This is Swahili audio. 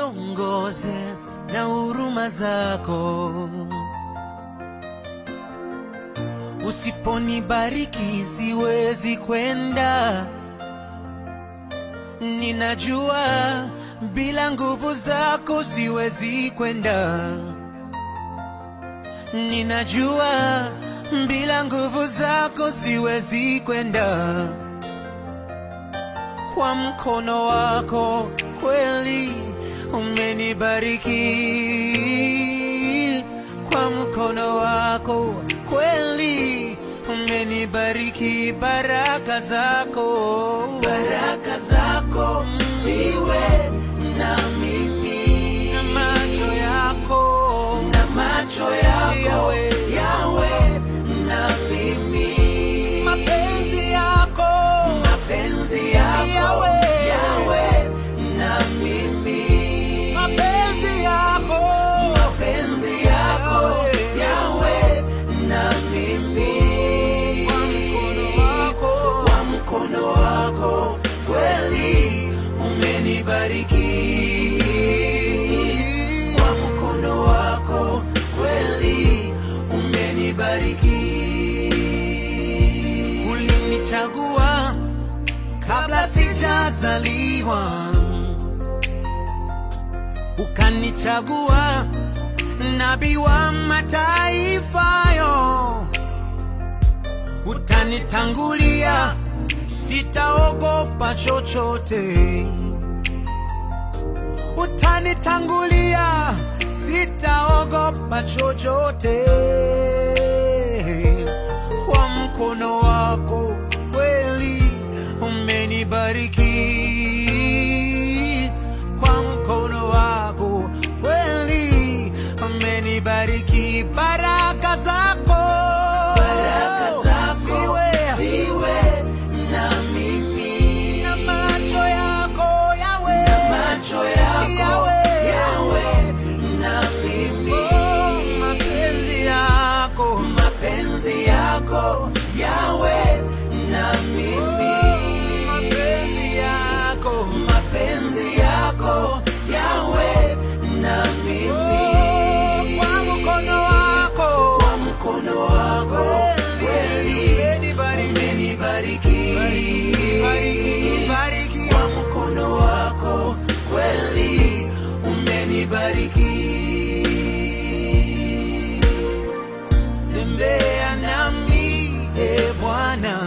niongoze na huruma zako. Usiponibariki siwezi kwenda, ninajua bila nguvu zako siwezi kwenda, ninajua bila nguvu zako siwezi kwenda. Kwa mkono wako kweli umenibariki, kwa mkono wako kweli umenibariki, baraka zako, baraka zako ziwe na mimi, na macho yako, na macho yako yawe, yawe na mimi, mapenzi yako, mapenzi yako yawe, yawe na mimi, mapenzi yako, mapenzi yako yawe na mimi, kwa mkono wako, kwa mkono wako kweli umenibariki, kwa mkono wako kweli umenibariki. Ulinichagua kabla sijazaliwa, ukanichagua nabii wa mataifa yo, utanitangulia, sitaogopa chochote, utanitangulia, sitaogopa chochote, kwa mkono wako kweli umenibariki, kwa mkono wako kweli umenibariki, baraka zako, baraka zako ziwe, ziwe na mimi, na macho yako yawe, na macho yako yawe, yawe na mimi, oh, mapenzi yako, mapenzi yako yawe na mimi, mapenzi yako, mapenzi yako yawe na mimi, kwa mkono wako, kwa mkono wako kweli umenibariki, kwa mkono wako kweli umenibariki tembea nami e Bwana,